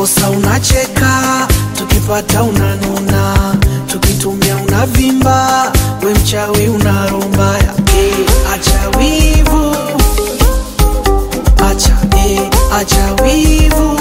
tukikosa unacheka, tukipata unanuna, tukitumia unavimba, we mchawi unarombaya. Eh, acha wivu, acha eh, acha wivu,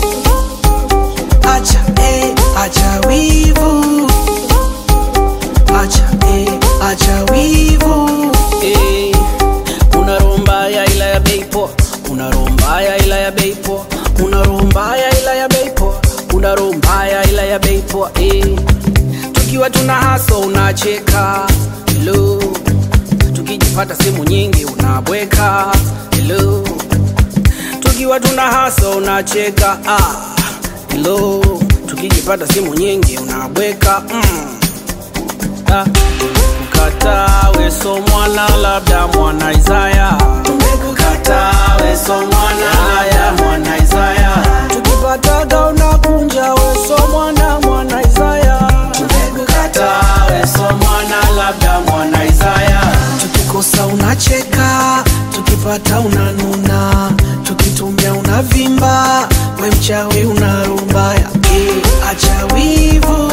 acha eh, acha wivu, acha eh, acha wivu. Eh, una roho mbaya ila ya bei poa, una roho mbaya ila ya bei poa, una roho mbaya ila ya bei poa, una roho mbaya ila ya bei poa. Eh, tukiwa tuna haso unacheka, hello, tukijipata sehemu nyingi unabweka, hello, tukiwa tuna haso unacheka, ah, hello, tukijipata sehemu nyingi unabweka, mm. Ah, Tumekukataa weso mwana labda mwana Isaya Tumekukataa weso mwana labda mwana Isaya Tukipataga unakunja weso mwana mwana Isaya Tumekukataa weso mwana labda mwana Isaya tukikosa unacheka, tukipata unanuna, tukitumia unavimba, we mchawi unarumbaya. Eh, acha wivu,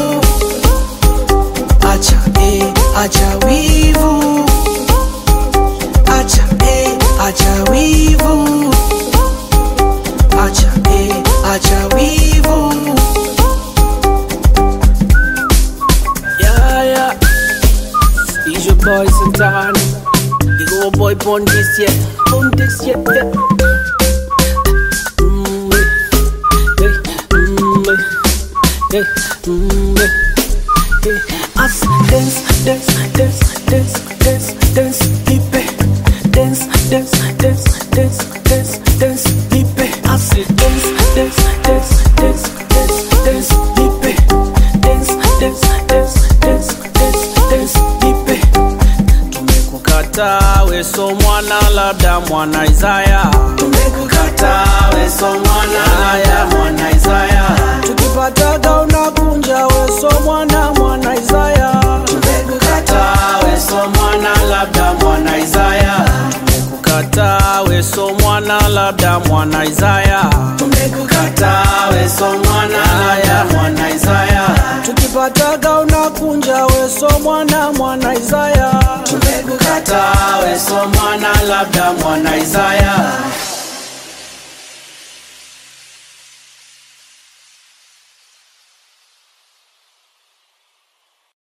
acha eh, acha wivu, acha eh, acha wivu, acha eh, acha wivu. Yeah, yeah It's your boy Santana You go boy born this year Born this year yeah. Mm, eh, eh, mm, eh, eh, mm, eh, eh. Us dance, dance, dance, dance, dance, dance, hip eh. Dance, dance, dance, dance, dance, dance, hip eh. Us dance, dance, dance, dance, dance, dance, hip eh. Dance, dance, dance, dance, dance, dance, hip eh. Tumekukataa weso mwana labda mwana Isaya Tumekukataa weso mwana ya mwana Isaya Tukipataga unakunja weso mwana mwana Isaya Tumekukataa weso mwana labda mwana Isaya Tumekukataa weso mwana labda mwana Isaya Tumekukataa weso mwana ya mwana Isaya Tukipataga unakunja weso mwana mwana Isaya Tumekukataa weso mwana labda mwana Isaya